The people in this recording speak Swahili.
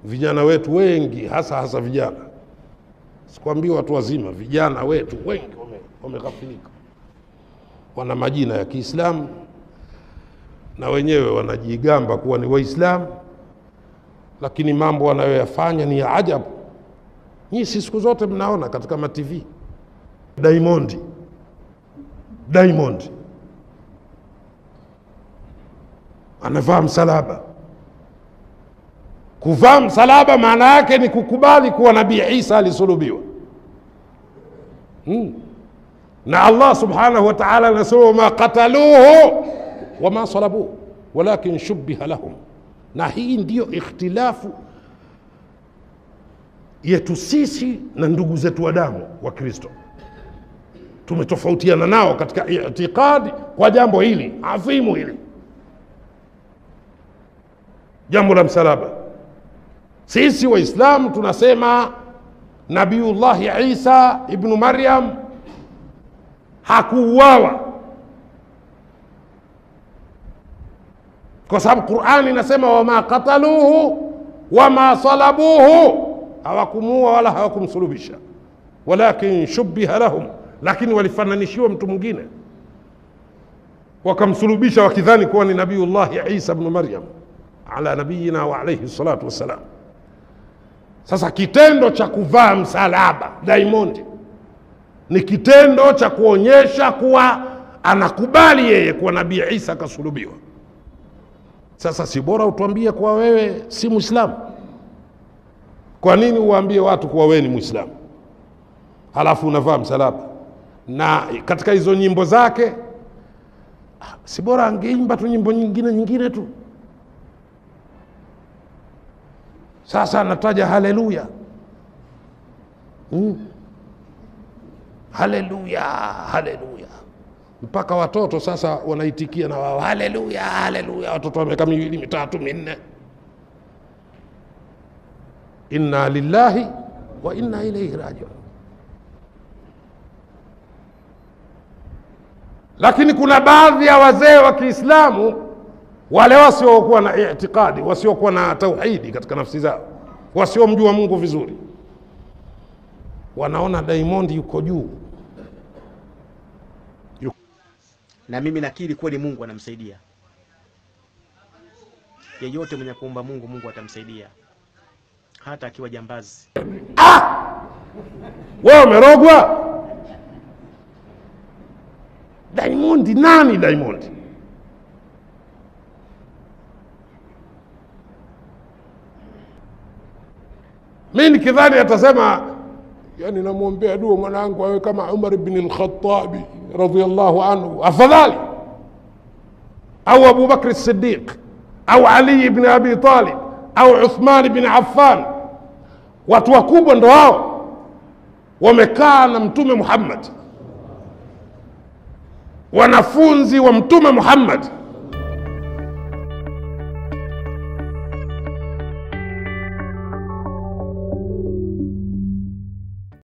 vijana wetu wengi, hasa hasa vijana, sikwambii watu wazima, vijana wetu wengi wame- wameghafilika, wana majina ya Kiislamu na wenyewe wanajigamba kuwa ni Waislamu, lakini mambo wanayoyafanya ni ya ajabu. Nyinyi si siku zote mnaona katika matv Diamond, Diamond anavaa msalaba. Kuvaa msalaba maana yake ni kukubali kuwa Nabii Isa alisulubiwa hmm. Na Allah subhanahu wa ta'ala anasema wama qataluhu wama salabuhu walakin shubbiha lahum, na hii ndiyo ikhtilafu yetu sisi na ndugu zetu wa damu wa Kristo. Tumetofautiana nao katika itikadi kwa jambo hili adhimu hili, jambo la msalaba. Sisi Waislamu tunasema Nabiyullahi Isa ibnu Maryam hakuuawa kwa sababu Qurani inasema wama qataluhu wama salabuhu, hawakumuua wala hawakumsulubisha, walakin shubbiha lahum, lakini walifananishiwa mtu mwingine wakamsulubisha wakidhani kuwa ni Nabiyullahi Isa bnu Maryam ala nabiyina wa alayhi salatu wassalam. Sasa kitendo cha kuvaa msalaba Diamond ni kitendo cha kuonyesha kuwa anakubali yeye kuwa Nabii Isa akasulubiwa. Sasa si bora utuambie kuwa wewe si Mwislamu? Kwa nini uwaambie watu kuwa wewe ni Mwislamu halafu unavaa msalaba? Na katika hizo nyimbo zake, ah, si bora angeimba tu nyimbo nyingine nyingine tu. Sasa anataja haleluya, hmm. Haleluya, haleluya mpaka watoto sasa wanaitikia na wao haleluya, haleluya. Watoto wa miaka miwili mitatu minne, inna lillahi wa inna ilaihi rajiun. Lakini kuna baadhi ya wazee wa Kiislamu wale wasiokuwa na itikadi, wasiokuwa na tauhidi katika nafsi zao, wasiomjua Mungu vizuri, wanaona Diamond yuko juu na mimi nakiri kweli Mungu anamsaidia yeyote mwenye kuomba Mungu, Mungu atamsaidia hata akiwa jambazi. wewe umerogwa. Diamond nani? Diamond mi nikidhani atasema yani, namwombea dua mwanangu awe kama Umar bin al-Khattabi radhiyallahu anhu, afadhali au Abu Bakr as-Siddiq au Ali ibn Abi Talib au Uthman bin Affan. Watu wakubwa ndo hao wamekaa na Mtume Muhammad, wanafunzi wa Mtume Muhammad